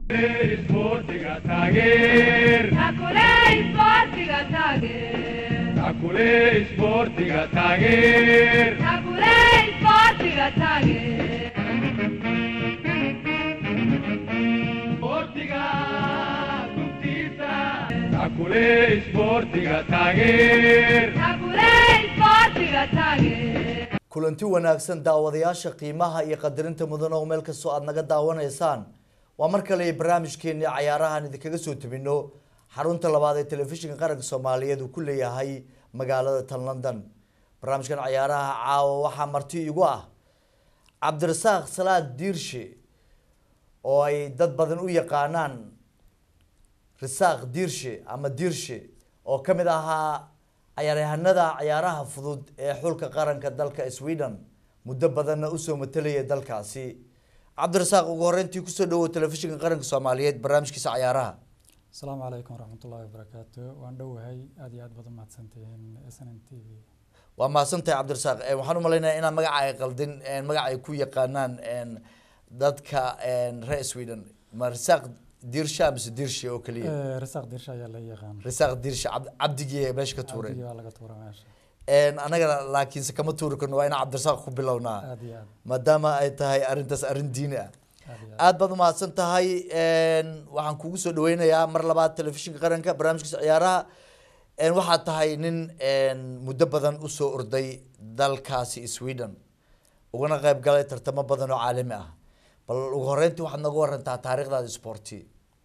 Sportiga taageer Takuley sportiga taageer. Takuley sportiga taageer Takuley sportiga taageer. Sportiga dugtiisa Takuley sportiga taageer Takuley sportiga taageer. kulanti wanaagsan daawadayaasha qiimaha iyo qadarinta mudan oo meel kastoo aada naga daawanaysaan waa mar kale barnaamijkeeni cayaarahan idinkaga soo tebino xarunta labaad ee telefishinka qaranka soomaaliyeed uu ku leeyahay magaalada tan london barnaamijkan cayaaraha caawa waxaa marti igu ah cabdirasaaq salaad diirshe oo ay dad badan u yaqaanaan risaaq diirshe ama diirshe oo ka mid ahaa cayaaryahanada cayaaraha fudud ee xulka qaranka dalka sweden muddo badanna usoo matalayay dalkaasi cabdirasaaq ugu horeyntii kusoo dhawow telefishinka qaranka soomaaliyeed barnaamijkiisa cayaaraha asalaamu calaykum waraxmatullaahi wabarakaatu waan dhowahay aad iyo aad baad umahadsantihiin s n n t v waa mahadsantahay cabdirasaaq Eh, waxaan umalaynaya inaan magaca ay qaldin eh, magaca ay ku yaqaanaan eh, dadka eh, reer sweden ma risaaq diirsha mise diirshe oo keliya Eh, risaaq dirsha ayaa la yaqaan risaaq diirshe cab- cabdigii meesha ka tuuray cabdigii waa laga tuura meesha En, anagana laakiinse kama tuuri karno waa inaan cabdirasaaq ku bilownaa aad iyo aad maadaama ay tahay arrintaas arrin diini ah aad iyo aad aad baad umahadsan tahay En, waxaan kugu soo dhaweynayaa mar labaad telefishinka qaranka barnaamijkiisa ciyaaraha En, waxaad tahay nin en, muddo badan usoo orday dalkaasi sweden ugana qayb galay tartamo badan oo caalami ah bal ugu horeyntii waxaad nooga warantaa taariikhdaada sporti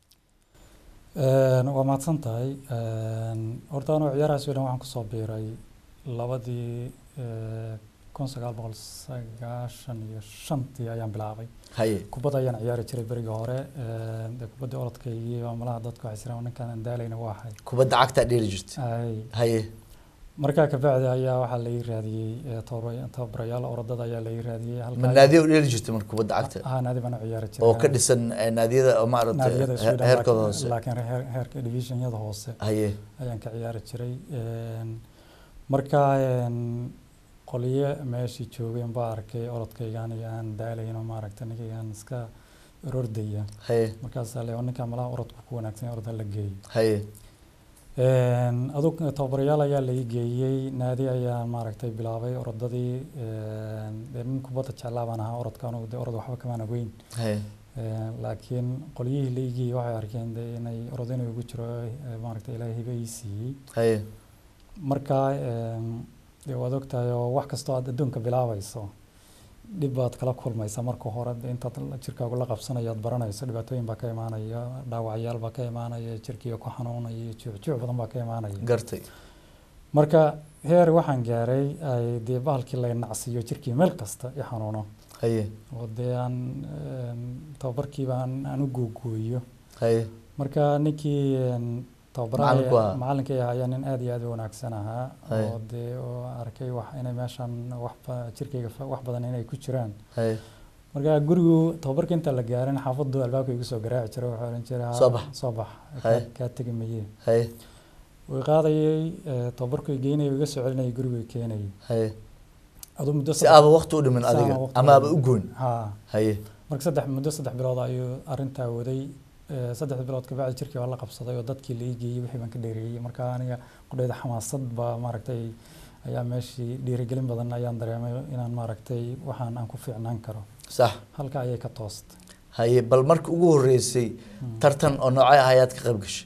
Een, waa mahadsan tahay Een, horta anuu ciyaaraha sweden waxaan kusoo biiray labadii eh, kun sagaal boqol sagaashan iyo shantii ayaan bilaabay haye kubadda ayaan ciyaari jiray berigii hore Een, dee kubadda orodkaygii malaha dadku waxay jiraan ninkaan aan daalayna waa ahay kubadda cagtaa dheeli jirta Ay, haye markaa kabacdi ayaa waxaa la ii raadiyey eh, tababara- tababarayaal orodada ayaa la ii raadiyey ma halkaa naadiya u dheeli jirta marka kubadda cagta ah naadi baan u ciyaari jiray oo ka dhisan eh, naadiyada oo maaragtay naadiyada he- Sweden heerkooda laakiin- hoose laakiin heer- heerka divisionyada hoose haye ayaan ka ciyaari jiray Een, markaa een, qolyo meeshii joogeen baa arkay orodkaygaan iyo aan daalayno maaragta ninkaygaan iska orordaya haye markaasaa le ninkaa malaha orodku ku wanaagsan orod la geeyo haye Een, adug tababarayaal ayaa la ii geeyey naadi ayaa maaragtay bilaabay orodadii een, dee nin kubadda jeclaa baan ahaa orodka anugu dee orod waxba kamaan ogeyn haye Een, laakiin qolyihii la ii geeyey waxay arkeen dee inay orod inuu igu jiro eh, maaragtay ilaahay hibe ii siiyey haye marka een, dee waad ogtahay oo wax kastoo aad adduunka bilaabayso dhib baad kala kulmaysa marka hore dee intaad jirkaagu la qabsanayo aad baranayso dhibaatooyin baa ka imaanaya dhaawacyaal baa ka imaanaya jirkiga ku xanuunaya juucjuuc badan baa ka imaanaya gartay marka heer waxaan gaaray ay dee bahalkii la nacsiyo jirkii meel kasta i xanuuno haye oo dee aan een, tababarkiiba aan aan u googooyo haye marka ninkii een, Macallinku ahaa. tababaraha macallinkay ahaa ayaa nin aad iyo aad u wanaagsan ahaa Haye. oo dee oo arkay wax inay meeshan wax ba- jirkayga fa- wax badan inay ku jiraan haye marka gurigu tababarka inta la gaarin xaafadu albaabka igu soo garaaci jiray wuxuu ohan jiray Soo bax. soo bax Haye. kaa- kaa tegi maye haye way qaadayay eh, tababarku i geynayay iga soo celinayay gurigu i keenayay haye aduu muddo si aaba waqti u dhimin Si adiga aan waqti ama u aaba u dhimin. goyn ha haye marka saddex muddo saddex bilood ayuu arrintaa waday Eh, saddex bilood kabacdi jirkii waa la qabsaday oo dadkii la ii geeyey wixii baan ka dheereeyey marka aniga qudhayda xamaasad baa maaragtay ayaa meeshii dhiirigelin badan ayaan dareemay inaan maaragtay waxaan aan ku fiicnaan karo sax halka ayay ka toostay haye bal marka ugu horeysay tartan oo noocay ah ayaad ka qayb gashay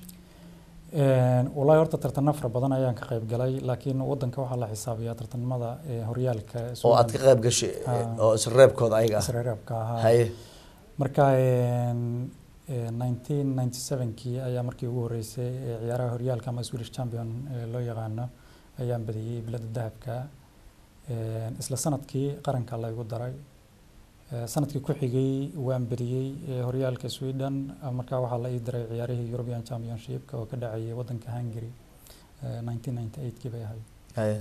Een, wallaahi horta tartano fara badan ayaan ka qayb galay laakiin wadanka waxaa la xisaabiyaa tartanimada eh, horyaalka oo aad ka qayb gashay eh, Ah. oo isreebkooda ayaga ah isreereebka ahaa haye marka een, eh, 1997kii ayaa markii ugu horeysay ee ciyaaraha horyaalka ama Swedish champion ee loo yaqaano ayaan badiyey bilada dahabka Een, isla sanadkii qaranka la igu daray Eh, sanadkii ku xigay waan badiyey eh, horyaalka Sweden ah, marka waxaa la ii diray ciyaarihii European Championship oo ka dhacayay wadanka Hungary eh, 1998kii bay ahayd haye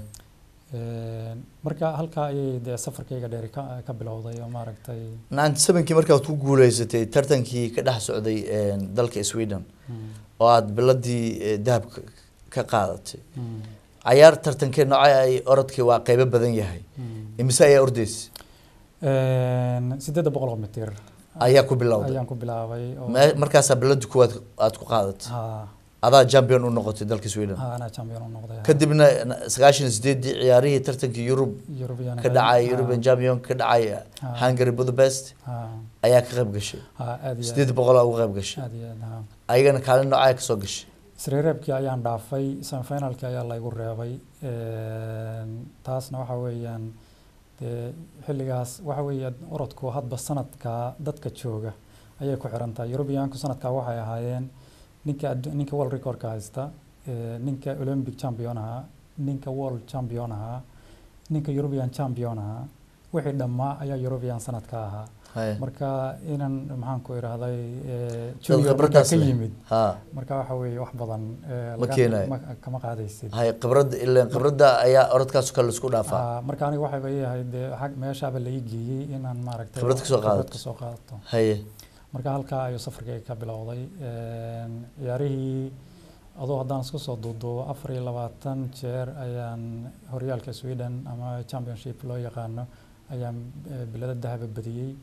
Een, marka halkaa ayay dee safarkayga dheeri ka ka bilowday oo maaragtay ninety sevenkii markaad ku guuleysatay tartankii ka dhex socday eh, dalka sweden mm, oo aad biladii eh, dahabka ka qaadatay mm, cayaar tartankee noocay ay orodkii waa qeybo badan yahay mm. imise ayaa ordeysa Een, sideedda boqol oo mitir ayaa ku bilowday ayaan ku bilaabay oo Me- markaasaa bilada kuwaad aad ku qaadatay ha adaa champion u noqotay dalka sweden ha anaa champion u noqday ha. kadibna na- sagaashan iyo sideedii ciyaarihii tartankii yurub European ka dhacay ha, european champion ka dhacay Ah. hungary budapest ha ayaa ka qayb gashay ha aad iyo sideed boqolaa uga qayb gashay aad iyo aad ha ayagana kaalin noocaa kasoo gashay isreereebkii ayaan dhaafay semifinalkii ayaa laygu reebay Een, taasna waxa weeyaan dee xilligaas waxa weeye orodku hadba sanadka dadka jooga ayay ku xiran tahay Europeanku sanadkaa waxay ahaayeen ninka addu- ninka world recordka haysta ee, ninka olympic champion ahaa ninka world champion ahaa ninka European champion ahaa wixii dhammaa ayaa European sanadka ahaa Haya. marka inan maxaan ku idhaahday ee, dad junior markaa khibradaas ka leh. yimid ha marka waxa weeye wax badan ee, Ma laga- keenayo. ma- kama qaadaysid hay khibrada ileen khibrada ayaa orodkaas kale laisku dhaafaa Ah, marka aniga waxayba yahay dee xag meeshaaba la ii geeyey inaan maaragtay Khibrad kasoo qaadato. kasoo qaadato haye marka halkaa ayuu safarkayga ka bilowday Een, ciyaarihii adoo haddaan isku soo duuduubo afar iyo labaatan jeer ayaan horyaalka sweden ama championship loo yaqaano ayaan eh, bilada dahaba badiyey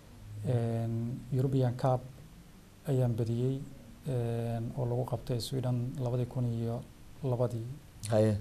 Een, european cup ayaan badiyey een, oo lagu qabtay sweden labadii kun iyo labadii haye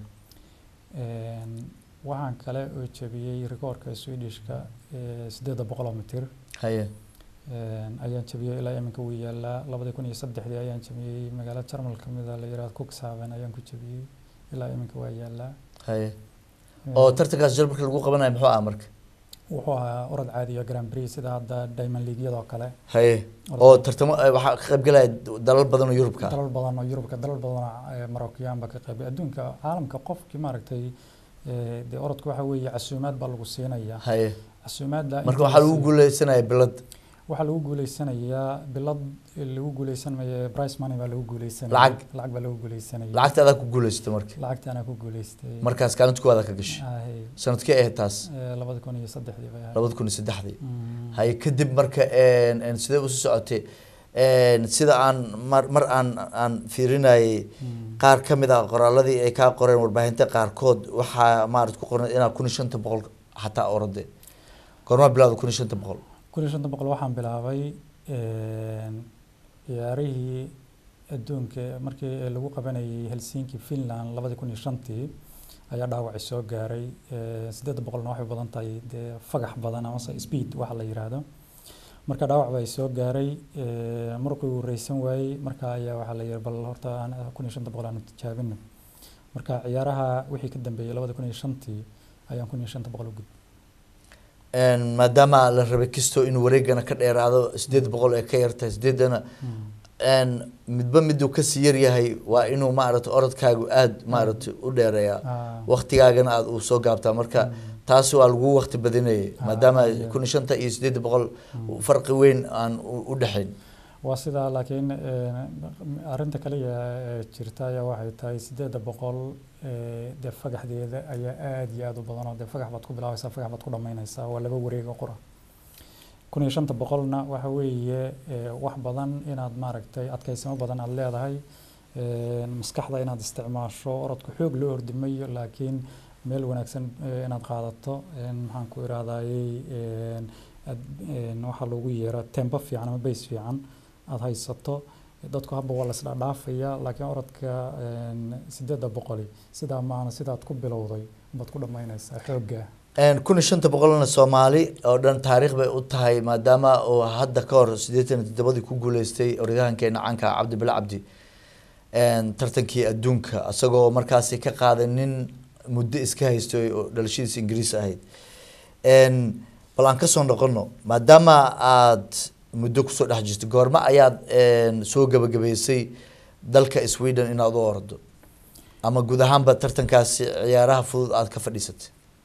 Een, waxaan kale oo jabiyey rikoorka swedishka ee sideedda boqoloo mitir haye Een, ayaan jabiyey ilaa iminka wuu yaalaa labadii kun iyo saddexdii ayaan jabiyey magaalo jarmal ka mid a la yihahdo cuxhaven ayaan ku jabiyey ilaa iminka waa yaalaa haye Een, oo tartankaas jir marka lagu qabanayo muxuu ah marka wuxuu ahaa orod caadi iyo grand prix sida hadda diamond leagueyadoo kale haye oo tartamo eh, waxaa ka qayb galaya dalal badan oo yurubka ah dalal badan oo yurubka dalal badan oo marokyaanba ka qayb adduunka caalamka qofkii maaragtay ee, dee orodka waxa weeye casuumaad baa lagu siinaya haye casuumaadda marka inta waxaa la lagu siiyo- guuleysanaya bilad waxaa lagu guuleysanayaa bilad lagu guuleysanaya price money baa lagu guuleysanaya Lacag. lacag baa lagu guuleysanaya lacagta adaa ku guuleysatay marka lacagta anaa ku guuleystay markaas kaalinta kuwaada ka gashay Ahay, sanadkee ahayd taas ee, labada kun iyo saddexdii bay ahayd labada kun iyo saddexdii Mm. haye kadib marka een, een, sidee usii socotay een, sida aan mar mar aan aan fiirinayay Mm. qaar ka mid ah qoraaladii ay kaa qoreen warbaahinta qaarkood waxaa maarad ku qoran inaa kun iyo shanta boqol xataa orode goormaa bilowda kun iyo shanta boqol kun iyo shanta boqol waxaan bilaabay een, ciyaarihii adduunka markii lagu qabanayay helsinki finland labadii kun iyo shantii ayaa dhaawaci soo gaaray Ee, siddeedda boqolna waxay u badan tahay dee fagax badan amase speed waxa la yiraahdo marka dhaawac baa soo gaaray Ee, markuu uu reysan waayey marka ayaa waxaa la yiri bal horta aan kun iyo shanta boqol aanu tijaabino marka ciyaaraha wixii ka dambeeyey labada kun iyo shantii ayaan kun iyo shanta boqol u gudbay Een, maadaama la rabay kisto inuu wareegana ka dheeraado sideed boqol ee ka yartahay sideedana een, midba miduu kasii yaryahay waa inuu maaragtay orodkaagu aada maaragtay u dheereeyaa Ah, waqtigaagana aada uu soo gaabtaa marka taasi waa lagu waqti badinayay Ah, maadaama iyo- kun iyo shanta iyo sideed boqol farqi weyn aan u- u dhexayn waa sidaa laakiin eh, arrinta kaliya ee jirta ayaa waxay tahay sideedda boqol eh, dee fagaxdeeda ayaa aada iyo aada u badan oo dee fagax baad ku bilaabaysaa fagax baad ku dhammaynaysaa waa laba wareeg oo qura kun iyo shanta boqolna waxa weeye eh, wax badan inaad maaragtay adkaysamo badan aad leedahay eh, maskaxda inaad isticmaasho orodku xoog loo ordi mayo laakiin meel wanaagsan eh, inaad qaadato eh, maxaan ku irahdayey waxaa loogu yeero tempo fiican ama base fiican aada haysato dadku habba waa la isdhaadhaafaya laakiin orodka een, sideedda boqoli sidaa maana sidaad ku bilowday baad ku dhammaynaysaa xoogga Een, kun iyo shanta boqolna soomaali oo dhan taariikh bay u tahay maadaama uu hadda ka hor siddeetan iyo toddobadii ku guuleystay orodyahankeena caanka ah cabdi bile cabdi Een, tartankii adduunka isagoo markaasi ka qaaday nin muddo iska haystay oo dhalashadiisa ingiriis ahayd Een, bal aan kasoo noqono maadaama aad muddo kusoo dhex jirtay goorma ayaad een, soo gabagabaysay dalka sweden inaad u ordo ama guud ahaanba tartankaasi ciyaaraha fudud aad ka fadhiisatay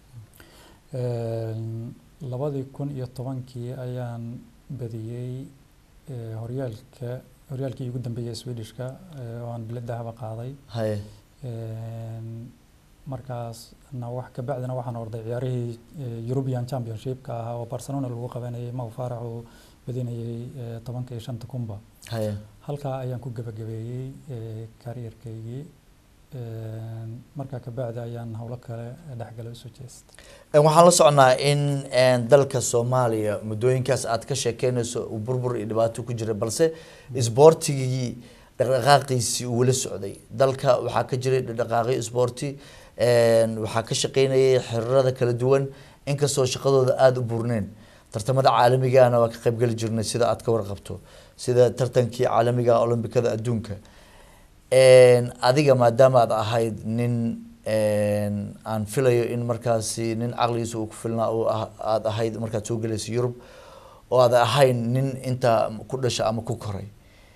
Een, labadii kun iyo tobankii ayaan badiyey eh, horyaalka horyaalkii ugu dambeeyay swedishka eh, oo aan bilad dahaba qaaday haye Een, markaasna wax kabacdina waxaan orday ciyaarihii eh, European Championship-ka ahaa oo Barcelona lagu qabanayay Mo Farah uu badinayay eh, tobanka iyo shanta kunba haye halkaa ayaan ku gabagabeeyey eh, career-kaygii markaa kabacdi ayaan howlo kale dhexgala usoo jeestay Een, waxaan la socnaa in een, dalka soomaaliya muddooyinkaas aad ka sheekeynayso uu burbur iyo dhibaato ku jira balse isboortigii dhaqdhaqaaqiisii uu wala socday dalka waxaa ka jiray dhaqdhaqaaqyo isboorti een, waxaa ka shaqeynayay xiriirada kala duwan inkastoo shaqadooda aada u burneen tartamada caalamigana waa ka qaybgeli jirnay sida aad ka warqabto sida tartankii caalamiga olombikada adduunka Een, adiga maadaama aad ahayd nin een, aan filayo in markaasi nin caqligiisa uu ku filnaa uu ah- aad ahayd markaad soo gelaysa yurub oo aad ahayn nin intaa ku dhasha ama ku koray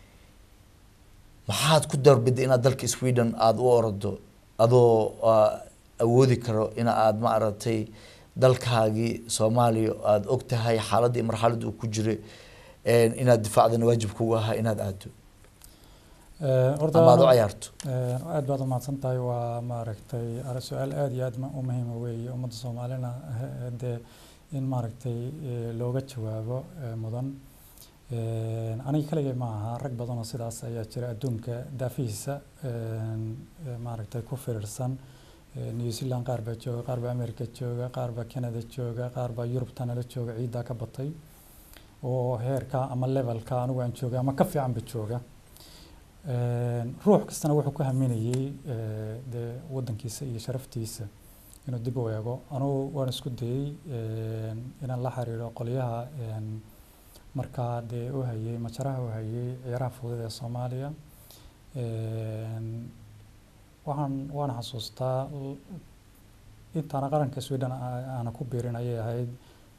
maxaad ku darbiday inaad dalka sweden aada u orado adoo ah, awoodi karo in aad ma aragtay dalkaagii soomaaliya aada og tahay xaaladda iyo marxaladda uu ku jiray een, inaad difaacdana waajib kugu ahaa inaad aado horta ama aad u anu- cayaarto Eh, aad baad umahadsan tahay waa maaragtay ar- su-aal aad iyo aad ma- u muhiima weeye ummadda soomaalina eh, dee in maaragtay eh, looga jawaabo eh, mudan Eh, aniga kaligay ma aha rag badan oo sidaas ayaa jira adduunka daafihiisa eh, eh, maaragtay ku firirsan Eh, new zealand qaar baa jooga qaar baa america jooga qaar baa canada jooga qaar baa yurubta nala jooga ciiddaa ka batay oo heerka ama levelka anigu aan jooga ama ka fiicanba jooga Een, ruux kastana wuxuu ku haminayey eh, dee wadankiisa iyo sharaftiisa inuu dib u eego anugu waan isku dayey een, inaan la xiriiro qolyaha een, markaa dee u hayay majaraha u hayay ciyaaraha fudud ee soomaaliya Een, waxaan waan xasuustaa l- intaana qaranka sweden aa- aana ku biirin ayay ahayd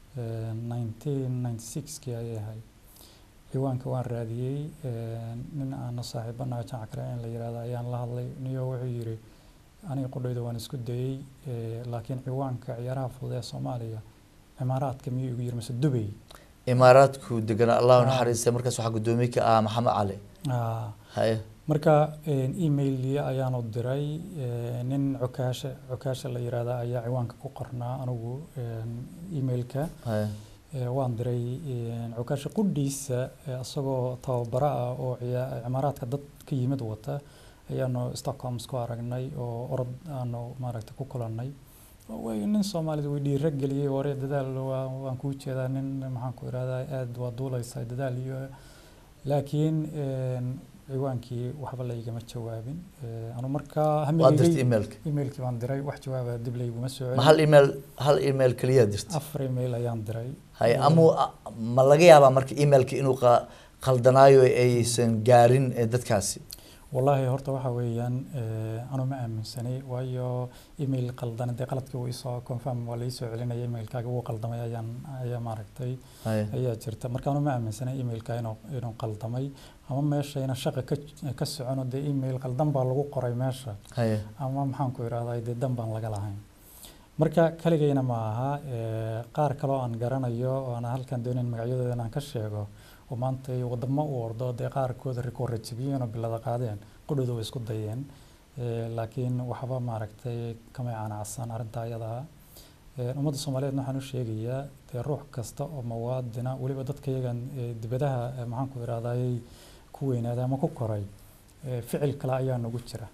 nineteen ninety sixkii ayay ahayd ciwaanka waan raadiyey een, nin aana saaxiibanaha jamac kale in la yihahdo ayaan la hadlay niyo wuxuu yidhi aniga qudhayda waan isku dayey eh, laakiin ciwaanka ciyaaraha fudud ee soomaaliya cimaaraadka miyuu igu yiri mise dubay imaaraadku deganaa allahu Ah. naxariista markaas waxaa guddoomiye ka ahaa maxamed cali Ah, haye marka een, email ayaanu diray eh, nin cukaashe cukaashe la yihahda ayaa ciwaanka ku qornaa anigu een, emailka haye Eh, waan diray een, cukaasha qudhiisa eh, isagoo tababaro ah oo ciyaa- cimaaraadka dad ka yimid wata ayaanu stockholm isku aragnay oo orod aanu maaragtay ku kulannay way nin soomaalida way dhiira geliyey hore dadaal waa- waan kuu jeedaa nin maxaan ku ihahdaa aad waa duulaysaa dadaal iyo laakiin een, ciwaankii waxba laygama jawaabin Eh, anu markaa waa dirtay hamigay emailka emailkii baan diray wax jawaaba dib layguma soo ma celin hal email hal email keliya dirtay afar email ayaan diray haye ama ma laga yaabaa marka emailka inuu qa- qaldanaayo aysan gaarin eh, dadkaasi wallaahi horta waxa weeyaan eh, anu ma aaminsanay waayo email qaldan dee qaladkii wuu isoo confirm waa laisoo celinaya emailkaaga wuu qaldamay ayaan ayaa maaragtay haye ayaa jirta marka anu ma aaminsanay emailka inuu inuu qaldamay ama meeshayna shaqa ka ka socono dee email qaldan baa lagu qoray meesha haye ama maxaan ku ihahdaa dee dan baan laga lahayn marka kaligayna ma aha eh, qaar kaloo aan garanayo oo aan halkan doonayn magacyadooda inaan ka sheego oo maanta ay wadamo u ordo dee qaarkooda rikoora jebiyeen oo bilada qaadeen qudhooda way isku dayeen Eh, laakiin waxba maaragtay kamay canacsan arrinta ayada ah Eh, ummadda soomaaliyeed waxaan u sheegayaa dee ruux kasta oo muwaadina weliba dadka iyagan eh, dibadaha eh, maxaan ku ihahdaayay ku weynaaday ama ku koray eh, ficil kale ayaa nagu jira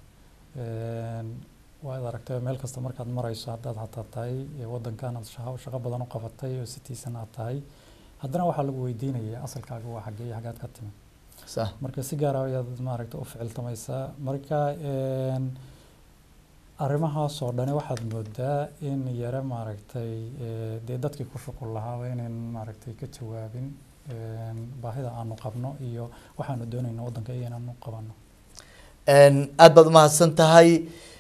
Een, waad aragtay meel kasta markaad marayso haddaad hataa tahay ee wadankan aad shaqo shaqo badan u qabatay oo sitiisan aad tahay haddana waxaa lagu weydiinaya asalkaaga waa xaggee iyo xaggaad ka timid sax marka si gaara ayaad maaragta u ficiltamaysaa marka een, arrimahaas oo dhani waxaad moodaa in yare maaragtay ee, dee dadkii ku shuqul lahaaba inayn maaragtay ka jawaabin een, baahida aanu qabno iyo waxaanu doonayno waddanka iyo inaanu qabano Een, aad baad umahadsan tahay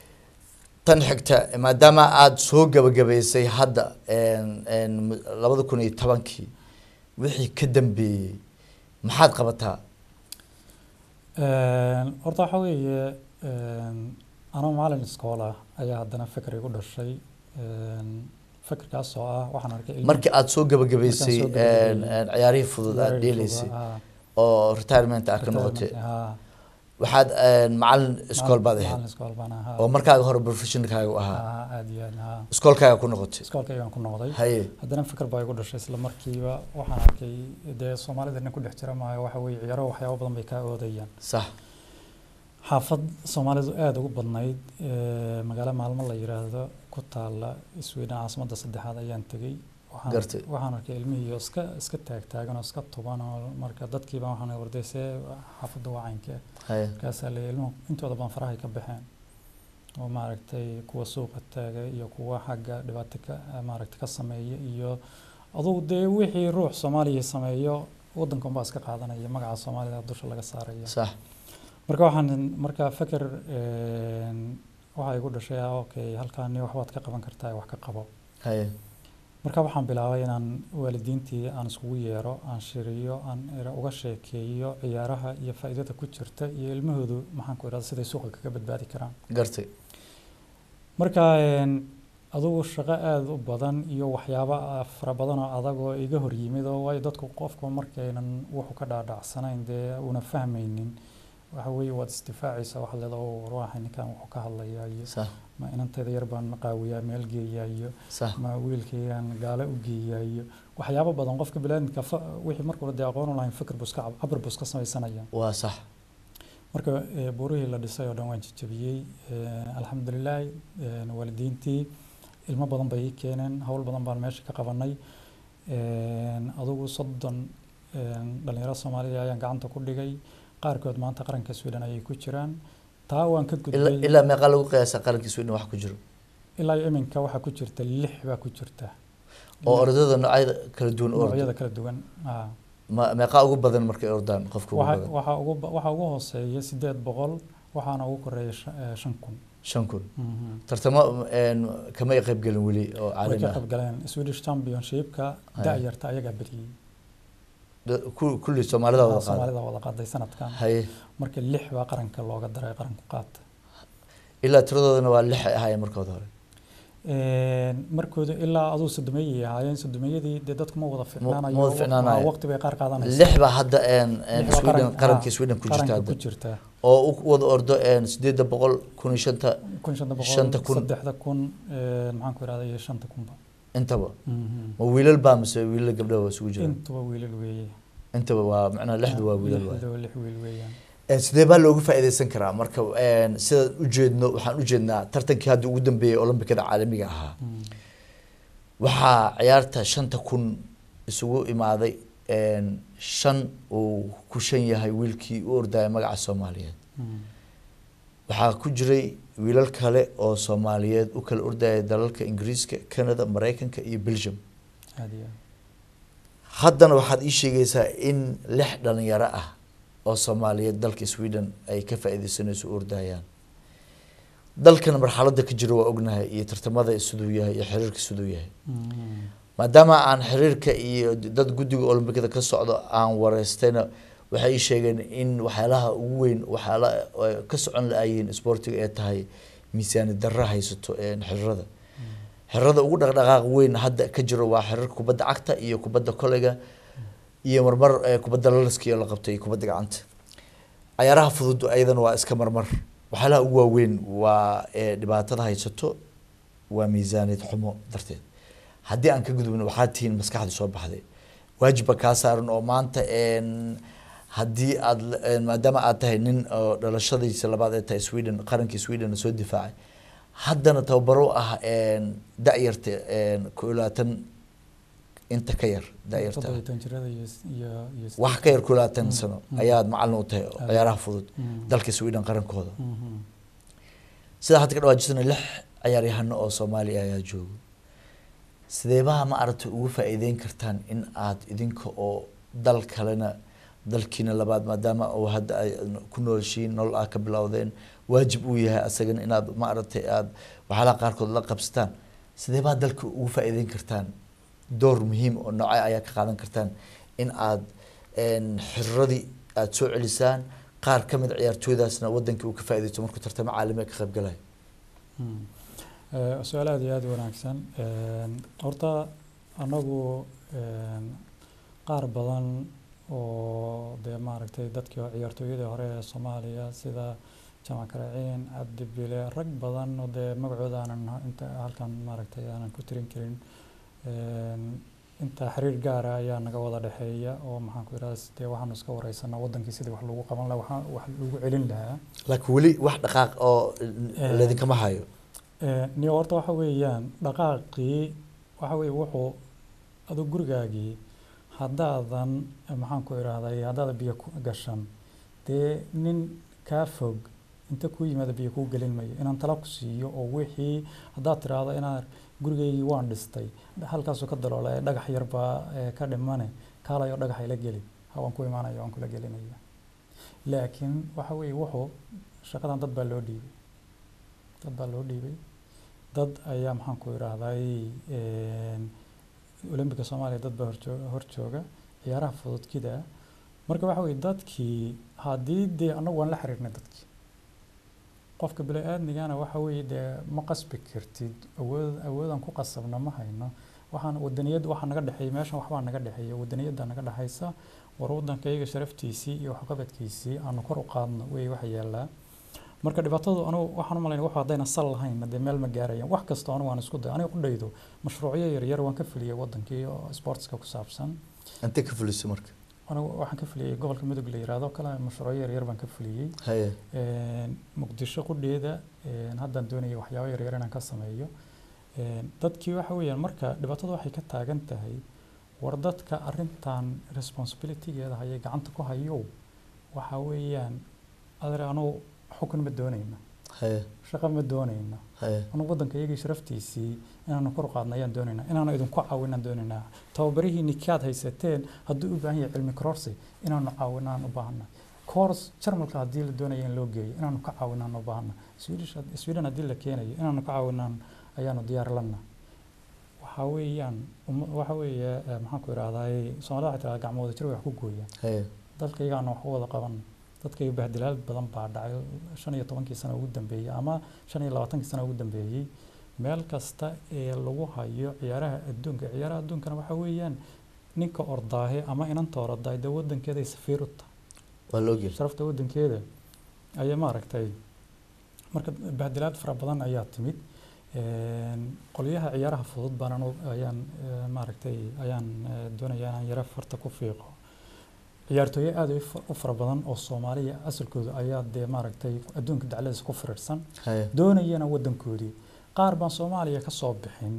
tan xigta maadaama aada soo gabagabaysay hadda een, een, mu- labada kun iyo tobankii wixii ka dambeeyey maxaad qabataa Een, horta waxa weeye een, anoo maalin iskoola ayaa haddana fikir igu dhashay Een, fikirkaas oo ah waxaan arkay ilmo- markii aada soo gabagabaysay Markaan soo gabagabeeyey. een, een, ciyaarihii fudud aada dheelaysay Ah, oo retirement aad ka noqotay ah, waxaad een, macalin iskool baad maalin ahayd iskool baan ahaa oo markaaga hore professionalkaaga u ahaa Ah, aad iyo aad ah. iskoolkaaga ku noqotay iskoolka ayaan ku noqday haye haddana fikir baa igu dhashay isla markiiba waxaan arkay dee soomaalida nin ku dhex jira maayo waxa weeye ciyaaro waxyaabo badan bay kaa oodayaan sax xaafad soomaalidu aada ugu badnayd ee, magaalo maalmo la yiraahdo ku taala sweden caasimadda saddexaad ayaan tegey Waxaan- Gartay. waxaan arkay ilmihii oo iska iska taagtaagan oo iska tuban oo marka dadkiiba waxaan warday see xaafadda waa caynkee haye markaasaa la ilmuhu intooda badan farahay ka baxeen oo maaragtay kuwa suuqa taaga iyo kuwa xagga dhibaato ka maaragtay ka sameeya iyo adugu dee wixii ruux soomaaliya sameeyo waddankan baa iska qaadanaya magaca soomaalida dusha laga saaraya sax marka waxaan marka feker een, waxa igu dhashay ah okay halkaani waxbaad ka qaban kartaa wax ka qabo haye marka waxaan bilaabay inaan waalidiintii aan iskugu yeero aan shiriyo aan ira- uga sheekeeyo ciyaaraha iyo faa'iidada ku jirta iyo ilmahoodu maxaan ku idhahda siday suuqa kaga badbaadi karaan gartay marka een, adugu shaqo aada u badan iyo waxyaabo ah fara badan oo adag oo iga hor yimid oo waayo dadku qofku markaynan wuxuu ka dhaadhacsanayn dee una fahmaynin waxa weeye waad isdifaacaysaa waxaad leedahay "Oo, ruuxa ninkan wuxuu ka hadlayaa iyo sax ma inantayda yar baan qaawiyaa meel geeyaa iyo sax ma wiilkaygaan gaalo u geeyaa iyo waxyaabo badan qofka biniaadamka fa- wixii markuu dee aqoon u lahayn fikir buu iska cab- cabir buu iska samaysanaya waa sax marka eh, buurihii la dhisay oo dhan waan jajabiyey Eh, alxamdulilaah eh, waalidiintii ilmo badan bay ii keeneen howl badan baan meesha ka qabanay Eh, adugu soddon eh, dhalinyaro soomaaliya ayaan gacanta ku dhigay qaarkood maanta qaranka sweden ayay ku jiraan taa waan ka ilaa gudbay ilaa meeqaa lagu qiyaasa qaranka sweden wax ku jiro ilaa iyo iminka waxaa ku jirta lix baa ku jirta oo ordada noocyada kala duwan u ordo noocyada kala duwan ah. ma meeqaa ugu badan markay ordaan qofka ugu Waxa- badan waxaa ugu ba- waxaa ugu hooseeya sideed boqol waxaana ugu koreeya shan- eh, shan kun shan kun Mhm. tartamo een, kama ay qayb gelin weli oo way caalami ka ah qayb galeen swedish championshipka Haya. da-yarta ayagaa beriyey Da- ku- kulli soomaalida wada qaada soomaalida wada qaaday sanadkan haye marka lix baa qaranka looga daray qaranku qaata ilaa tiradoodana waa lix ay ahaayeen markooda hore markooda ilaa aduu sodomeeyay ahaayeen sodomeeyadii dee dadku ma wada ficnaanayo ma wada ficnaanayo. waqti bay qaar qaadanaysa lix baa hadda een, een, Lix baa sweden qaran- qarankii ah, sweden ku jirta qaranka hadda ku jirta oo u wada ordo een, sideedda boqol kun iyo shanta kun shanta Shanta boqol kun. saddexda kun eh, maxaan ku ihahda iyo shanta kunba intaba Mhm. ma wiilal baa mise wiilal gabdhaha waa isugu jiraan intuba wiilal weeye intaba waa macnaha lixdu waa wiilal waay lixdu waa lix wiil weeyaan Een, sidee baa looga faa'iidaysan karaa marka een, sidaan ujeedno waxaan ujeednaa tartankii hadda ugu dambeeyey olombikada caalamiga ahaa Mm. waxaa ciyaarta shanta kun isugu imaaday een, shan uu ku shan yahay wiilkii u ordaya magaca soomaaliyeed Mm. waxaa ku jiray wiilal kale oo soomaaliyeed u kala ordaya dalalka ingiriiska canada mareykanka iyo belgium aad iyo aad haddana waxaad ii sheegaysaa in lix dhalinyaro ah oo soomaaliyeed dalka sweden ay ka faa'iidaysanayso u ordayaan dalkan marxaladda ka jiro waa ognahay iyo tartamada siduu yahay iyo xiriirka siduu yahay Mm. maadaama aan xiriirka iyo dad guddiga olombikada ka socdo aan wareystayna waxay ii sheegeen in waxyaalaha ugu weyn waxyaala ay ka socon la-ayihiin isboortiga ee tahay miisaani darra haysato een xiriirada xiriirada ugu dhaqdhaqaaq weyn hadda ka jiro waa xiriirka kubadda cagta iyo kubadda koleyga iyo marmar eh, kubadda lalaskiyo la qabto iyo kubadda gacanta cayaaraha fudud ayadana waa iska marmar waxyaalaha ugu waaweyn waa eh, dhibaatada haysato waa miisaaniyad xumo darteed haddii aan ka gudubno waxaad tihiin maskaxda soo baxday waajibba kaa saaran oo maanta een, haddii aad la- een, maadaama aad tahay nin oo dhalashadiisa labaad ee tahay sweden qarankii sweden soo difaacay haddana tababaro u ah een, da-yarta een, ku iyo labaatan inta ka yar da-yarta toddoba iyo toban jirada iyo iyo iyo wax ka yar ku iyo labaatan Mm, sano mm. ayaad macalin u tahay oo Ah. ciyaaraha fudud Mm. dalka sweden qarankooda Mhm. sidaa hadda ka dhawaajisana lix ciyaaryahano oo soomaaliya ayaa joogo sideebaha ma aragtay ugu faa'iideyn kartaan in aad idinka oo dal kalena dalkiina labaad maadaama uu hadda ay ku noolshiin nolol ah ka bilowdeen waajib uu yahay asagana inaad ma aragtay aad waxyaalaha qaarkood la qabsataan sideebaha dalka ugu faa'iideyn kartaan door muhiim oo noocee ayaa ka qaadan kartaan in aad een, xiriradii aad soo celisaan qaar ka mid ciyaartooydaasna wadankii uu ka faa'iideysto markuu tartamo caalami ah ka qayb galayo Mm. Eh, su-aal aad iyo aad u wanaagsan Een, horta anagu een, qaar badan oo dee maaragtay dadkii oo ciyaartooyadii hore ee soomaaliya sida jamac karaciin cabdi bile rag badan oo dee magacooda aanan ha- inta halkan maaragtay aanan ku tirin karin Een, intaa xiriir gaara ayaa naga wada dhexeeya oo maxaan ku idhahda dee waxaanu iska wareysanaa wadankii sidii wax lagu qaban lahaa waxaa wax lagu celin lahaa laakiin weli wax dhaqaaq oo ladinkama hayo niyo horta waxa weeyaan dhaqaaqii waxa weeye wuxuu aduu gurigaagii haddaadan maxaan ku idhahday haddaadan biyo ku gashan dee nin kaa fog inta kuu yimaada biyo kuu gelin mayo inaan tala ku siiyo oo wixii haddaad tiraahdo inaan gurigaygii waan dhistay halkaasuu ka daloola ee dhagax yar baa ee ka dhimane kaalayo dhagax ila geli hawaan ku imaanaya waan kula gelinaya laakiin waxa weeye wuxuu shaqadan dad baa loo dhiibay dad baa loo dhiibay dad ayaa maxaan ku idhaahday olambika soomaaliya dad baa horjoo hor jooga ciyaaraha fududkida marka waxa weeye dadkii haddii dee annagu waan la xiriirnay dadkii qofka bini-aadmigana waxa weeye dee ma qasbi kartid awood awoodaan ku qasabna ma hayno waxaan wadaniyad waxaa naga dhexeeya meeshan waxbaa naga dhexeeya wadaniyadda naga dhexaysa war waddankayga sharaftiisii iyo waxqabadkiisii aanu kor u qaadno wey waxa yaallaa marka dhibaatadu anugu waxaan u malaynaya wax haddayna sal lahayn dee meel ma gaarayaan wax kasta anigu waan isku day aniga ku dhaydo mashruucyo yaryar waan ka fuliyay wadankii oo sportska ku saabsan intee ka fulisay marka anigu waxaan ka fuliyey gobolka mudug la yiraahdo kale mashruucyo yaryar baan ka fuliyey haye muqdisho qudheeda haddaan doonaya waxyaabo yaryar inaan ka sameeyo dadkii waxa weeyaan marka dhibaatadu waxay ka taagan tahay war dadka arrintan responsibilitygeeda hayay gacanta ku hayow waxa weeyaan adeer anugu xukun ma doonayna haye shaqo ma doonayna haye anugu waddanka iyagii sharaftiisii inaanu kor u qaadna ayaan doonaynaa inaanu idinku caawinaan doonaynaa tababarihiinni kaad haysateen hadduu u baahan yahay cilmi kororsi inaanu caawinaan u baahana course jarmalka haddii la doonaya in loo geeyo inaanu ka caawinaan u baahana swedish sweden haddii la keenayo inaanu ka caawinaan ayaanu diyaar lana waxa weeyaan umma- waxa weeye eh, maxaan ku idhahdaay soomaalida waxay tiraa gacmooda jir way wax ku gooyaan haye dalkaygaana wax u wada qaban dadkayga bahdilaal badan baa dhacay shan iyo tobankii sano ugu dambeeyey ama shan iyo labaatankii sano ugu dambeeyey meel kasta ee lagu hayo ciyaaraha adduunka ciyaaraha adduunkana waxa weeyaan ninka ordaahe ama inanta ordaay dee wadankeeday safiir u tahay waa loo geli sharafta wadankeeda ayay maaragtay marka bahdilaad fara badan ayaa timid Een, qolyaha ciyaaraha fudud baan anu ayaan eh, maaragtay ayaan eh, doonaya inaan yara farta ku fiiqo ciyaartooyo aad u fa- u fara badan oo soomaaliya asalkooda ayaa dee maaragtay adduunka dacladiisa ku firirsan haye doonayana wadankoodii qaar baan soomaaliya ka soo bixin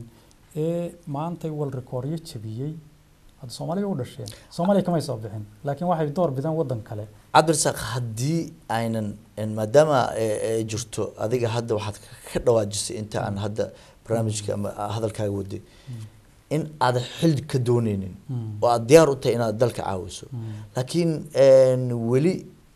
ee maantay wal rikooryo jabiyey hadda soomaaliya u dhasheen soomaaliya kamay soo bixin laakiin waxay door bidaan wadan kale cabdirasaaq haddii aynan en maadaama ay- ay jirto adiga hadda waxaad ka dhawaajisay inta aan hadda barnaamijka ama hadalkaaga waday in aadan xil ka dooneynin oo aad diyaar u tahay inaad dalka caawiso laakiin en weli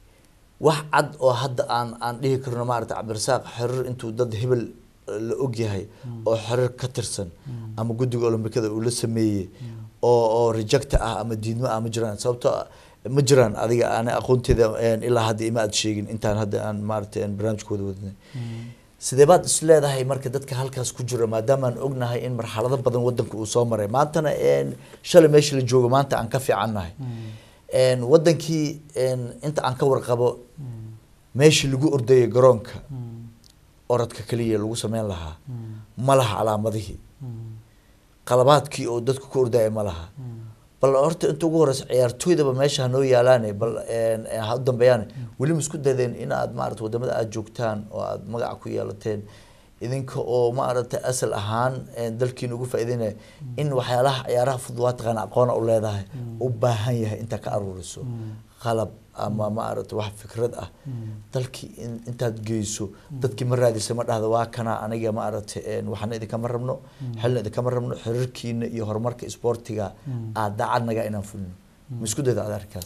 wax cad oo hadda aan aan dhihi karno maarata cabdirasaaq xiriir intuu dad hebel la ogyahay oo xiriir ka tirsan ama guddiga olombikada uu la sameeyey oo oo rejecta ah ama diidmo ah ma jiraan sababtoo ah ma jiraan adiga aan aqoonteeda en, ilaa hadda ima aad sheegin intaan hadda aan maarata en, barnaamijkooda wadnay sidee baad is leedahay marka dadka halkaas ku jira maadaama aan ognahay in marxalado badan wadanka uu soo maray maantana en, shalay meesha la joogo maanta aan ka fiicannahay En, wadankii en, inta aan ka warqabo meeshii lagu ordayay garoonka orodka kaliya lagu sameyn lahaa ma laha calaamadihii qalabaadkii oo dadku ku ordaya ma laha bal horta inta ugu horeysa ciyaartooydaba meesha hanoo yaalaane bal en, en, ha u dambeeyaan weli ma isku dadeen in aad maarata wadamada aad joogtaan oo aad magaca ku yeelateen idinka oo maaragtay asal ahaan en, dalkiina ugu faa'iideynaya in waxyaalaha ciyaaraha fudud waa taqaana aqoona u leedahay u baahan yahay intaa ka aruuriso qalab ama maaragtay wax fikrad ah dalkii in- intaad geyso dadkii ma raadisa ma dhahda waa kana aniga maaragtay en, waxna idinkama rabno xilna idinkama rabno xiriirkiina iyo horumarka isboortiga aad daacadnaga inaan fulino ma isku dayda aad arkaas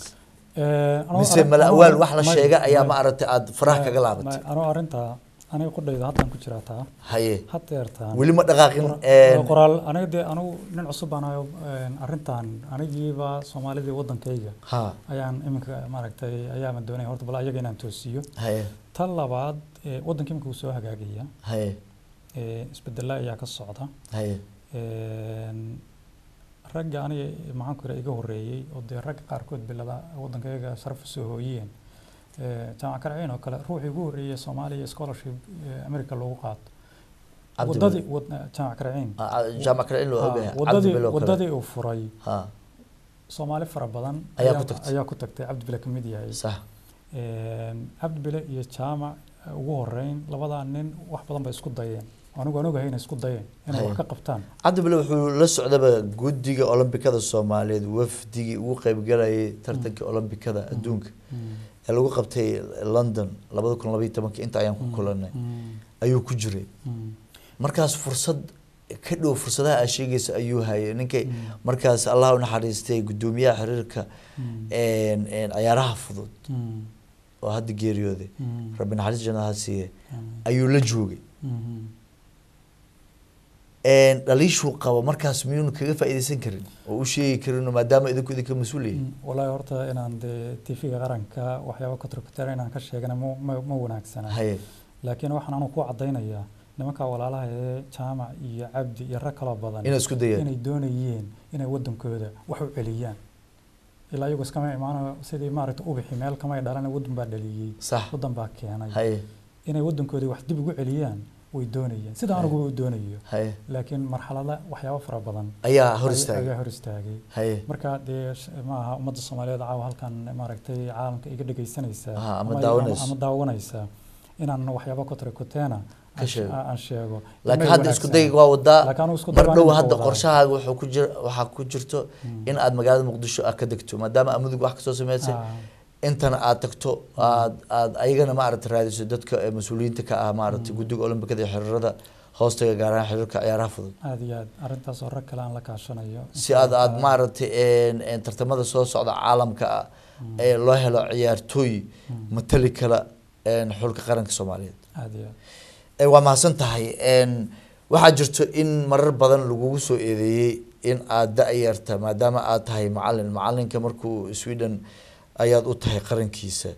mise mala awaal wax la sheega ayaa maaragtay aad faraha kaga laabatay anuu arrintaa aniga qudhayda haddaan ku jiraa taa haye hadeertaan weli ma dhaqaaqin Qora- en, qoraal aniga dee anigu nin cusub baan ahayo een, arrintan anigiiba soomaalidii wadankayga ha ayaan iminka maaragtay ayaama doonaya horta bal ayaga inaan toosiyo haye tan labaad ee, waddanka iminka wuu soo hagaagaya haye ee, isbedela ayaa ka socda haye Een, ragga aniga maxaan ku iraa iga horeeyey oo dee ragga qaarkood bilada waddankayga sharaf u soo hooyeen Ee, jaamac karciin oo kale ruuxii ugu horreeyay soomaaliya scholarship ee, america loogu qaato Cabdi wadadii Bile. wad- jaamac karciin Ah, ah, jaamac kale in loo Ha, ogayahay cabdi wadadii bilo kale wadadii uu furay ha soomaali fara badan Ayaa ku tagtay. ayaa ku tagtay cabdi bile ka mid yahay sax Een, cabdi bile iyo jaamac eh, ugu horeyn labadaa nin wax badan bay isku dayeen anigu aan ogahay inay isku dayeen inay Haye. wax ka qabtaan cabdi bile wuxuu la socdaba guddiga olombikada soomaaliyeed wafdigii ugu qaybgalayay tartanka olombikada adduunka ee lagu qabtay london labada kun labaiyo tobankii inta ayaan ku kulanay Mm, ayuu ku jiray mm, markaas fursad ka dhow fursadaha aa sheegaysa ayuu hayay ninkay markaas allah u naxariistay guddoomiyaha xiriirka mm, een, een, ciyaaraha fudud mm, oo hadda geeriyooday mm, rabbi naxariis janna ha siiye mm, ayuu la joogay mm. Een, dhaliishuu qabo markaas miyuuna kaga faa'iidaysan karin oo u sheegi karin maadaama idinku idinka mas-uul yahay Mm, wallaahi horta inaan dee tv-ga qaranka waxyaaba katrokatera inaan ka sheegana ma ma- ma wanaagsana haye laakiin waxaan anigu ku cadaynayaa nimanka walaalaha ee jaamac iyo cabdi iyo rag kaloo badan inay isku dayaan inay doonayeen inay wadankooda wax u celiyaan ilaa iyagu iskama imaano sidii maaragta ubixi meel kamay dhalan wadan baa dhaliyey sax wadan baa keenay haye inay wadankoodii wax dib ugu celiyaan way doonayeen sida anigu u doonayo haye laakiin marxalada waxyaabo fara badan ayaa hor ay- istaagay ayaa hor istaagay haye marka dee sh- ma aha ummadda soomaaliyeed caawa halkan maaragtay caalamka iga dhegaysanaysa Aha, ama ama- daawanaysa. ama daawanaysa inaan waxyaabo kotrakoteena Ka sheego. aan sheego laakiin May hadda isku wanaagsanaa. dayga waa wadaa Laakiin anigu isku mar dayga dhow waan hadda wadaa. qorshahaaga wuxuu ku jira waxaa ku jirto in aad magaalada muqdisho aad ka degto maadaama aad mudug wax kasoo sameysay Ah, intana aad tagto aad aad ayagana maaragta raadiso dadka ee mas-uuliyiinta ka ah maaragtay guddiga olombikada iyo xiriirada hoostaga gaar ahaan xiriirka ciyaaraha fudud aad iyo aad arrintaas oo rag kale aan la kaashanayo si aad aad maaragtay een- een tartamada soo socda caalamka ah ee loo helo ciyaartooy matali kala een xulka qaranka soomaaliyeed aad iyo aad Ee, waa mahadsan tahay Een, waxaa jirto in marar badan lagugu soo eedeeyey in aad da-yarta maadaama aad tahay macalin macalinka markuu sweden ayaad u tahay qarankiisa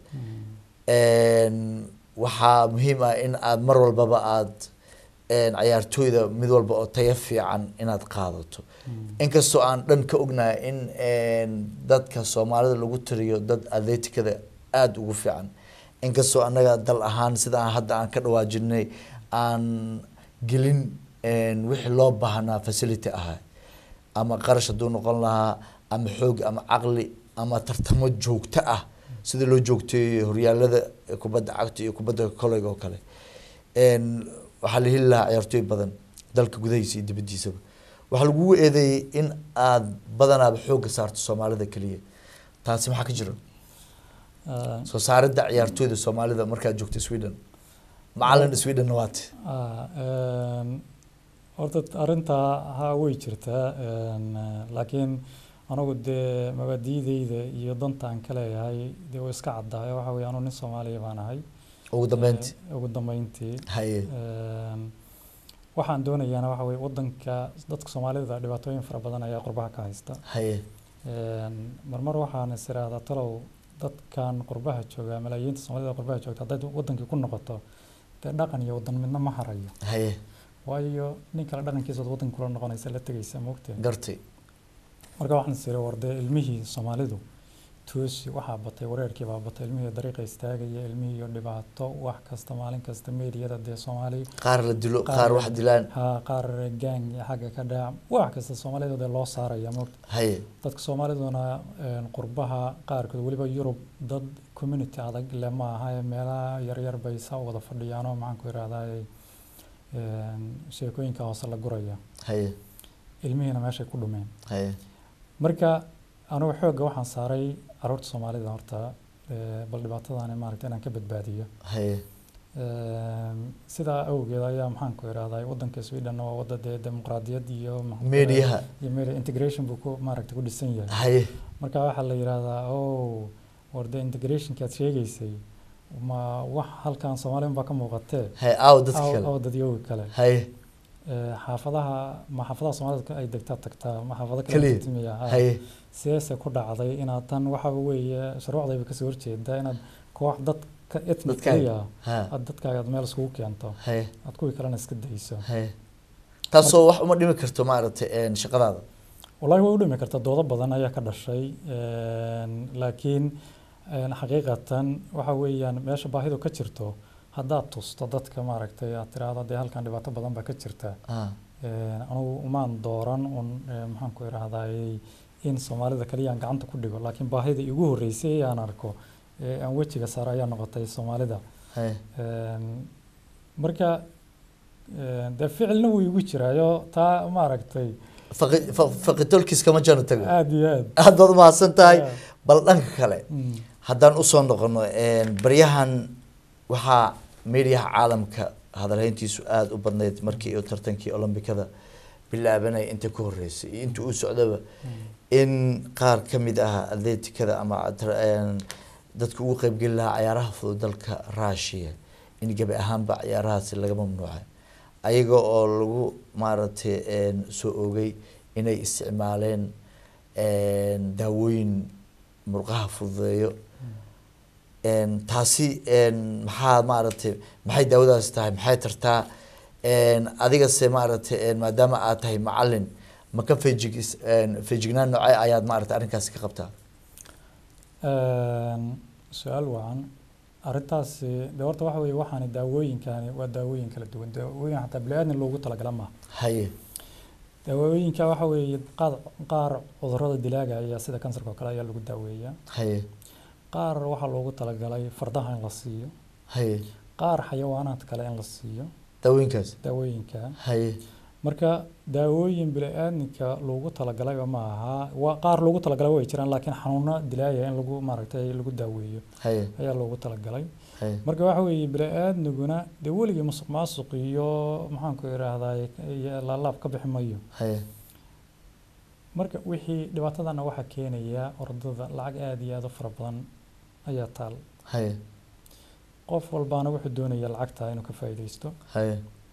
Een, waxaa muhiim ah in aad mar walbaba aad een, ciyaartooyda mid walba oo tayo fiican inaad qaadato inkastoo aan dhan ka ognahay in een, dadka soomaalida lagu tiriyo dad atleticada aada ugu fiican inkastoo annaga dal ahaan sida aan hadda aan ka dhawaajinay aan gelin een, wixii loo baahnaa facility ahaa ama qarash hadduu noqon lahaa ama xoog ama caqli ama tartamo joogto ah sida loo joogteeyo horyaalada kubadda cagta iyo kubadda koleyga oo kale Een, waxaa la heli lahaa ciyaartooy badan dalka gudahiisa iyo dibaddiisaba waxaa lagugu eedeeyey in aad badanaaba xoogga saarto soomaalida keliya taasi maxaa ka jira Ah, soo saaridda ciyaartooyda soomaalida markaad joogto sweden macalin sweden waate ah, een, horta arrintaa haa way jirtaa een, eh, laakiin anigu dee mabaadiideyda iyo danta aan ka leeyahay dee way iska caddahay waxa weeye anu nin soomaaliya baan ahay ugu dambeyntii Eh, ugu dambeyntii haye Een, waxaan doonayaana waxa weye wadanka dadka soomaalida dhibaatooyin fara badan ayaa qurbaha ka haysta haye Een, marmar waxaan is iraahdaa talow dadkan qurbaha jooga malaayiinta soomaalida qurbaha joogta hadday wadankii ku noqoto dee dhaqan iyo wadan midna ma harayo haye waayo nin kale dhaqankiisa waad wadanka kula noqonaysa la tegaysa moogtee gartay marka waxaan is iri war dee ilmihii soomaalidu toosi waxaa batay wareerkii baa batay ilmihii dariiqa istaagaya ilmihii iyo dhibaato wax kasta maalin kasta meediyada dee soomaali qaar la dilo Qaar qaar la- wax dilaan ha qaar gang iyo xagga ka dhac wax kasta soomaalida dee loo saaraya moogta haye dadka soomaaliduna een, qurbaha qaarkood weliba yurub dad community adag le ma aha ee meelaha yaryar bay saa u wada fadhiyaanoo maxaan ku ihahdaa sheekooyinka hoose la guraya haye ilmihiina meeshay ku dhumeen haye marka anigu xoogga waxaan saaray caruurta soomaalida horta ee, bal dhibaatadani maaragta inaan ka badbaadiyo haye Een, sidaa awgeed ayaa maxaan ku ihahdaa wadanka sweden waa wada dee dimuqraadiyad iyo maxaan ku Meediyaha. ihahdaa- iyo media integration buu ku maaragta ku dhisan yahay haye marka waxaa la yidhaahdaa oh war dee integrationki aad sheegaysay ma wax halkan soomaaliya baa ka muuqatee haye aaw dadka aw kale aw dadyooga kale haye Ee, xaafadaha ma xaafadaha soomaalida ay degtaa tagtaa ma xaafado kale Keliya? tagtimiya haye sideese ku dhacday inaad tan waxa weeye shuruucdayba kasoo horjeedaa inaad koox dadka ethnic Dadkaaga? keliya ha aad dadkaaga aad meel iskugu keento haye aad kuwii kalena iska dayso haye taasoo wax uma dhimi karto maaragtay een, shaqadaada wallahi way u dhimi kartaa doodo badan ayaa ka dhashay Een, laakiin een, xaqiiqatan waxa weeyaan meesha baahidu ka jirto haddaad tusto dadka maaragtay aad tiraahdo dee halkan dhibaato badan baa ka jirta ah Een, anugu umaan dooran un ee, maxaan ku idhaahdayey in soomaalida kaliya aan gacanta ku dhigo laakiin baahida igu horreysay ee aan arko ee aan wejiga saaro ayaa noqotay soomaalida haye Een, marka een, dee ficilna wuu igu jiraayo taa maaragtay faqi fa- faqitolkiis kama jano tago aada iyo aad aad baad umahadsan tahay Yeah. bal dhanka kale Mm. haddaan usoo noqono baryahan waxaa mediaha caalamka hadalhayntiisu aada u badnayd markii uu tartankii olombikada bilaabanaya inta ka horeysay iyo inta uu socdaba in qaar ka mid ah atleticada ama tra- een, dadka ugu qeybgeli lahaa cayaaraha fudud dalka russia in gebi ahaanba cayaarahaasi laga mamnuucay ayaga oo lagu maaragtay een, soo ogay inay isticmaaleen een, daawooyin murqaha fududeeyo een, taasi een, maxaa maaragtay maxay daawadaasi tahay maxay tartaa een, adigase maaragtay een, maadaama aad tahay macalin ma ka feejig feejignaan noocee ayaad maaragtay arrinkaasi ka qabtaa Een, su-aal wacan arrintaasi de horta waxa weeye waxaani daawooyinkani waa daawooyin kala duwan daawooyin xataa bili-aadmi loogu talagala maaha haye daawooyinka waxa weeye qaar qaar cudurrada dilaaga ayaa sida kansarka oo kale ayaa lagu daaweeyaa haye qaar waxaa loogu talagalay fardaha in la siiyo haye qaar xayawaanaad kale in la siiyo daawooyinkaas daawooyinka haye marka daawooyin bili-aadminka loogu talagalay ma aha waa qaar loogu talagalay way jiraan laakiin xanuuno dilaaya in lagu maaragtay lagu daaweeyo haye ayaa loogu talagalay haye marka waxa weeye bili-aadmiguna dee weligii musuq maasuq iyo maxaanku idhaahdaay iyo laalaab ka bixi mayo haye marka wixii dhibaatadana waxaa keenaya ordada lacag aada iyo aada u fara badan ayaa taal haye qof walbaana wuxuu doonaya lacagta inuu ka faa'iidaysto haye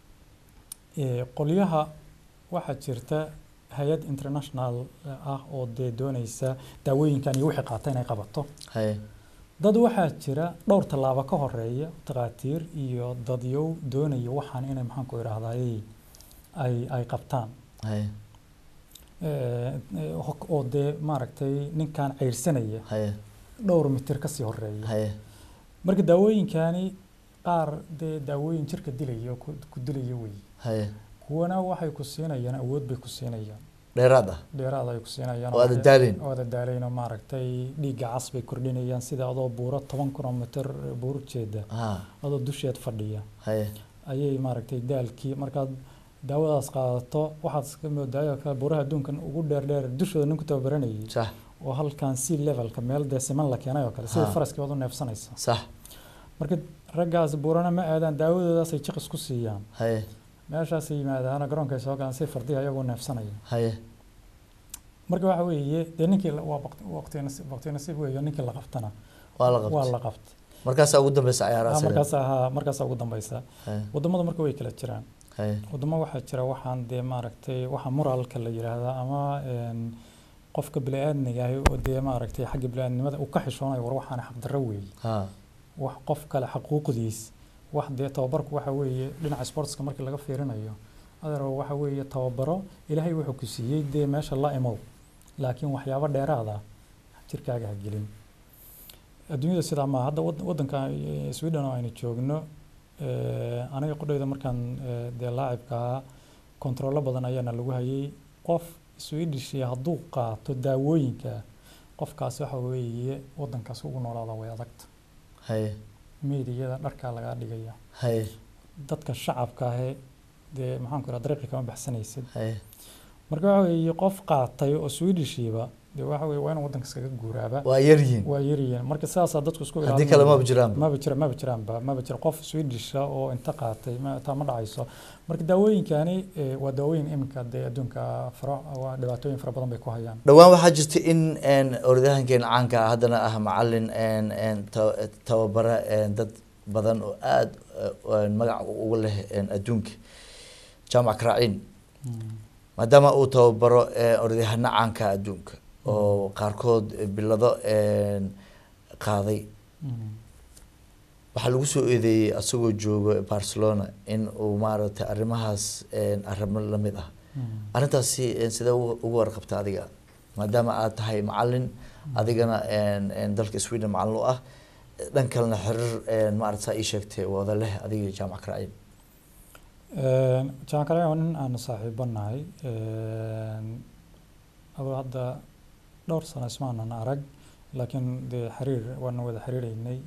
Ee, qolyaha waxaa jirta hay-ad international ah oo dee doonaysa daawooyinkan iyo wixii qaata inay qabato haye dad waxaa jira dhowr tallaabo ka horeeya takhaatiir iyo dadyow doonaya waxaan inay maxaanku idhaahdaay ay ay qabtaan haye Ee, ee, ho- oo dee maaragtay ninkan ceyrsanaya haye dhowr mitir kasii horeeya haye marka daawooyinkani qaar dee daawooyin jirka dilaya oo ku ku dilaya wey haye kuwana waxay ku siinayaan awood bay ku siinayaan dheeraad ah dheeraad ay ku siinayaan oo aada daaleyn oo aada daaleyn oo maaragtay dhiigga cas bay kordhinayaan sida adoo buuro toban kilomitir buur jeeda ha adoo dusheed fadhiya haye ayay maaragtay daalkii markaad daawadaas qaadato waxaad iska moodaayo kale buuraha adduunkan ugu dheer dheer dushooda nin ku tababaranayay sax oo halkan sea levelka meel dee siman la keenay oo kale sida Ha. faraskii baad u neefsanaysa sax marka raggaas buurana ma aadaan daawadoodaasay jiqis ku siiyaan haye meeshaasay yimaadaana garoonkay soo galaan si fardihi ayagoo neefsanaya haye marka waxa weeye dee ninkii la- waa baqti- waqti nasiib waqti nasiib weeyo ninkii la qabtana waa la waa qabtay la qabtay markaasaa ugu dambeysa Ah, cayaaraha markaas ahaa markaas ugu dambeysa haye wadamada marka way kala jiraan haye wadamo waxaa jira waxaan dee maaragtay waxa moralka la yiraahdaa ama een, qofka bini-aadmiga ahi oo dee maaragtay xagga bini-aadnimada uu ka xishoonayo war waxaan xaqdarro weeye ha wax qof kale xaquuqdiis wax dee tababarku waxa weeye dhinaca sportska markii laga fiirinayo adeero waxa weeye tababaro ilaahay wuxuu ku siiyey dee meesha la imow laakiin waxyaabo dheeraada jirkaaga ha gelin adduunyada sidaa maaha hadda wad- waddanka eh, sweden oo aynu joogno eh, aniga qudhayda markaan eh, dee laacibka ahaa kontarollo badan ayaana lagu hayay qof swedish hadduu qaato daawooyinka qofkaasi waxa weeye waddankaas ugu noolaada way adagta haye meediyada dharkaa lagaa dhigaya haye dadka shacabka ahe dee maxaanku idhaha dariiqi kama baxsanaysid haye marka waxa weeye qof qaatay oo swedishiiba dee waxa weeye waa inuu waddanka iskaga guuraaba waa yar yihiin waa yaryihiin marka sidaasaa dadku isku haddii ilaalinayaan. kale maba jiraanba maba jira maba jiraanba maba jira qof swedisha oo inta qaatay ma taa ma dhacayso marka daawooyinkani eh, waa daawooyin iminka dee adduunka faro waa dhibaatooyin fara badan bay ku hayaan dhowaan waxaa jirta in een, orodyahankeena caanka ah haddana ah macalin een, een, ta- tababara een, dad badan oo aada magac uga leh een, adduunka jaamac karaaciin maadaama uu tababaro een, orodyahano caanka ah adduunka oo qaarkood bilado een, qaaday Mm. waxaa lagu soo eedeeyey asagoo joogo barcelona in uu maaragtay arrimahaas een, arrimo la mid ah Mm. arrintaasi een, sidee uga uga warqabta adiga maadaama aad tahay macalin adigana een, een, dalka sweden macalin u ah dhan kalena xiriir maarata saa ii sheegtay wada leh adiga iyo jaamac karacin jaamac karacin waa nin aan saaxiibo nahay adoo hadda dhowr sano ismaanan arag laakiin dee xiriir waan wada xiriireynay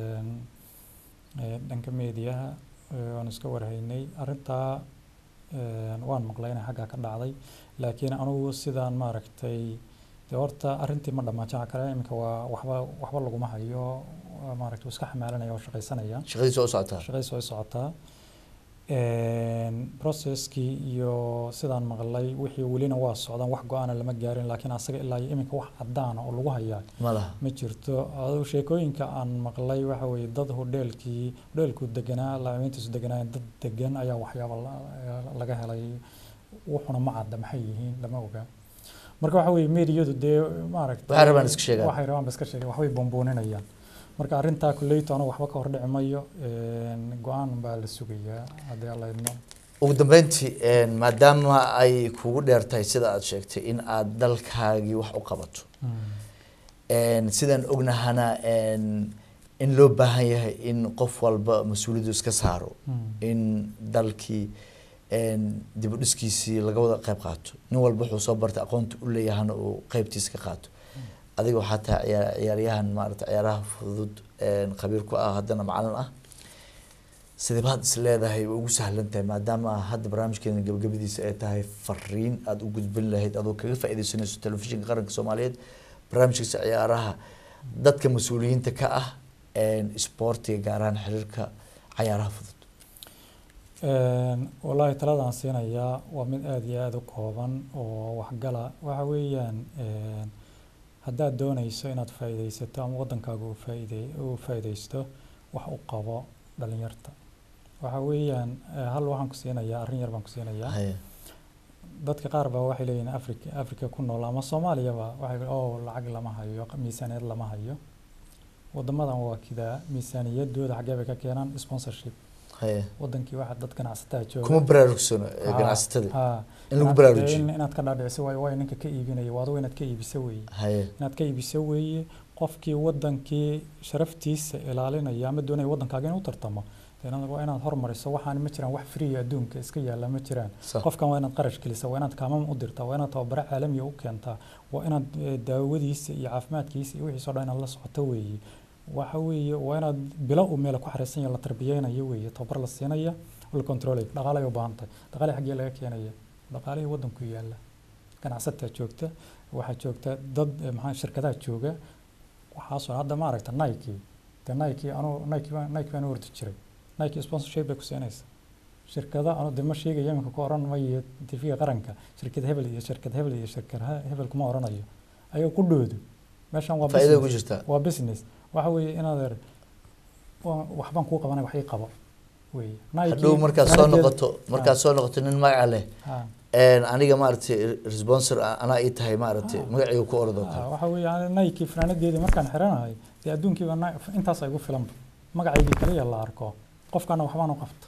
dhanka meediyaha waan iska warhaynay arrintaa waan maqlay inay xaggaa ka dhacday laakiin anugu sidaan maaragtay dee horta arrintii ma dhammaan jaamac karacin iminka waa waxba waxba laguma hayo waa maaragtay wuu iska xamaalanaya oo shaqaysanaya shaqadiisa oo socotaa shaqadiisa way socotaa processkii iyo sidaan maqlay wixii welina waa socdaan wax go-aana lama gaarin laakiin asaga ilaa iyo iminka wax cadaana oo lagu hayaa ma laha ma jirto aduu sheekooyinka aan maqlay waxa weeye dad hodheelkii hodheelku deganaa laamiintiisu deganaa dad degan ayaa waxyaaba la- laga helay wuxuna ma cadda maxay yihiin lama oga marka waxa weeye meediyadu dee maaragtay Waxay rabaan iska sheegaan. waxay rabaan ba iska sheegaan waxbay boonbooninayaan marka arrintaa kuleyto anigu waxba ka hordhici mayo go-aan baa la sugayaa haddii alla idmo ugu dambeyntii maadaama ay kugu dheer tahay sida aad sheegtay in aad dalkaagii wax u qabato sidaan ognahana in loo baahan yahay in qof walba mas-uuliyaddu iska saaro in dalkii dib u dhiskiisii laga wada qayb qaato nin walba wuxuu soo bartay aqoonta u leeyahana uu qeybtiisa ka qaato adiga waxaa tahay ciyaar ciyaaryahan maarata ciyaaraha fudud khabiir ku ah haddana macalin ah sidee baad is leedahay way ugu sahlan tahay maadaama hadda barnaamijkeena gabagabadiisa ay tahay fariin aada u gudbin lahayd adoo kaga faaideysanayso telefishinka qaranka soomaaliyeed barnaamijkiisa ciyaaraha dadka mas-uuliyiinta ka ah isboortiga gaar ahaan xiriirka cayaaraha fudud wallaahi taladaan siinayaa waa mid aada iyo aada u kooban oo waxgala waxa weeyaan haddaad doonayso inaad faa'iidaysato ama waddankaaga uu faa'iide uu faa'iidaysto wax u qabo dhalinyarta waxa weeyaan hal waxaan ku siinayaa arrin yar baan ku siinayaa Haya. dadka qaar baa waxay leeyihin africa africa ku nool ama soomaaliyaba waxay oo lacag lama hayo miisaaniyad lama hayo wadamadan waa kidaa miisaaniyadooda xaggee bay ka keenaan sponsorship Haya. wadankii waxa dad ganacsataa jooga kuma baraarugsano ee Ha, ganacsatada ha. in lagu Inaad- baraarujiyo in- inaad ka dhaadhiciso waayo waayo ninka ka iibinaya waa adigo inaad ka iibiso weeye haye inaad ka iibiso weeye qofkii wadankii sharaftiisa ilaalinaya ama doonaya wadankaaga inuu tartamo dee inaad- waa inaad hormariso waxaan ma jiraan wax free adduunka iska yaala ma jiraan sax qofkan waa inaad qarash gelisa waa inaad kaamam u dirtaa waa inaad tababaro caalamiya u keentaa waa inaad eh, daawadiisa iyo caafimaadkiisa iyo wixiisa o dhan inaad la socoto weeye waxa weeye waa inaad bilo uu meel ku xareysan yahay la tarbiyeynayo weeye tababar la siinaya oo la controlay dhaqaalay u baahan tahay dhaqaale xaggee laga keenaya dhaqaalihii waddanku yaalla ganacsataa joogta waxaa joogta dad eh, maxaa shirkadaha jooga waxaasoo hadda ma aragta nike de nike anuu nike baan nike baan u ordi jiray nike sponsorship bay ku siinaysa shirkada anu de ma sheegayo iminka ku oran mayo tv qaranka shirkad hebel iyo shirkad hebel iyo shirkad he- hebel kuma oranayo ayaga ku dhoodo meeshan waa faa'iida ku business jirtaa waa business waxa weeye inaad er wa- waxbaan kuu qabanay wax ii qabo weeye Nike hadhow markaad soo fanaanadkeeda- noqoto markaad soo noqoto nin magaca leh ha, aniga maaragtay responsor anaa ii tahay maaragtay Ah. magacayga ku ordoo ha, kale waxa weeye ani Nike fanaanadeedii markaan xiranahay dee adduunkiiba Ni- intaas igu filanba magacaygii kaliya la arko qofkana waxbaan u qabta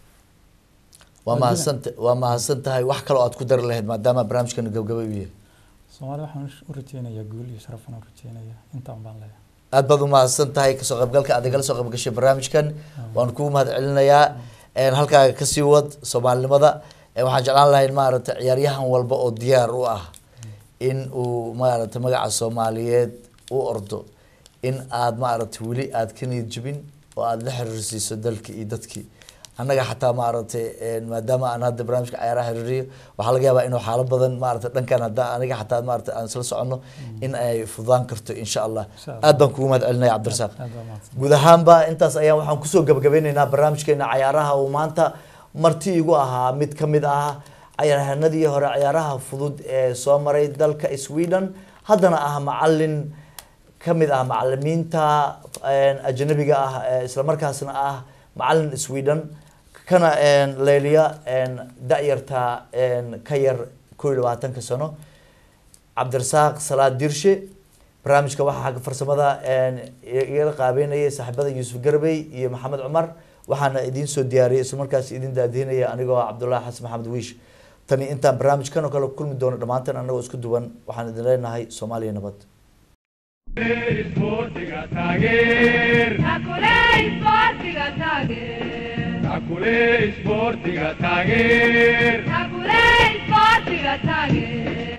waa Waa mahadsanta waa mahadsan tahay wax kaloo aad ku dari lahayd maadaama barnaamijkana gabgaba u yahay soomaalida waxaan u rajeynayaa guul iyo sharafan u rajeynayaa intaan baan leeyahay aad baad u mahadsan tahay kasoo qaybgalka aad igala soo qayb gashay barnaamijkan waan kugu mahad celinayaa halkaaga kasii wad soomaalinimada Eh, waxaan jeclaan lahay maaragtay ciyaaryahan walba oo diyaar u ah in uu maaragtay magaca soomaaliyeed u ordo in aad maaragtay weli aad ka niyad jebin oo aad la xiriirsiiso dalkii iyo dadkii annaga xataa maaragtay eh, maadaama aan hadda barnaamijka ciyaaraha xiriiriyo waxaa laga yaabaa inuu xaalo badan maaragtay dhankan hadda aniga xataa maaragtay aan isla soconno in ay fududaan karto insha allah Insha Allah. aad baan kugu mahad celinaya cabdirasaaq aad baa mahadsan guud ahaanba intaas ayaan waxaan kusoo gabagabeyneynaa barnaamijkeena cayaaraha uu maanta marti igu ahaa mid ka mid ah cayaaryahanadii hore cayaaraha fudud ee soo maray dalka sweden haddana ah macalin ka mid ah macalimiinta een, ajnabiga ah ee islamarkaasna ah macalin sweden kana een, leeliya een, da-yarta een, ka yar koo iyo labaatanka sano cabdirasaaq salaad dirshe barnaamijka waxaa xagga farsamada een, igala qaabeynayay saaxiibada yuusuf garbey iyo maxamed cumar waxaana idiin soo diyaariyay isla markaas idin daadihinaya anigoo ah cabdullaahi xasan maxamed wiish tani intaan barnaamijkan oo kale kulmi doono dhammaanteen anagoo isku duwan waxaan idin leenahay soomaaliya nabad Isboortiga taageer. Takule isboortiga taageer. Takule isboortiga taageer. Takule isboortiga taageer.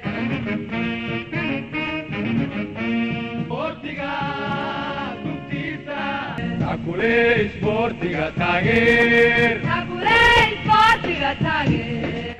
Isboortiga dugtiisa. Takule isboortiga taageer. Takule isboortiga taageer.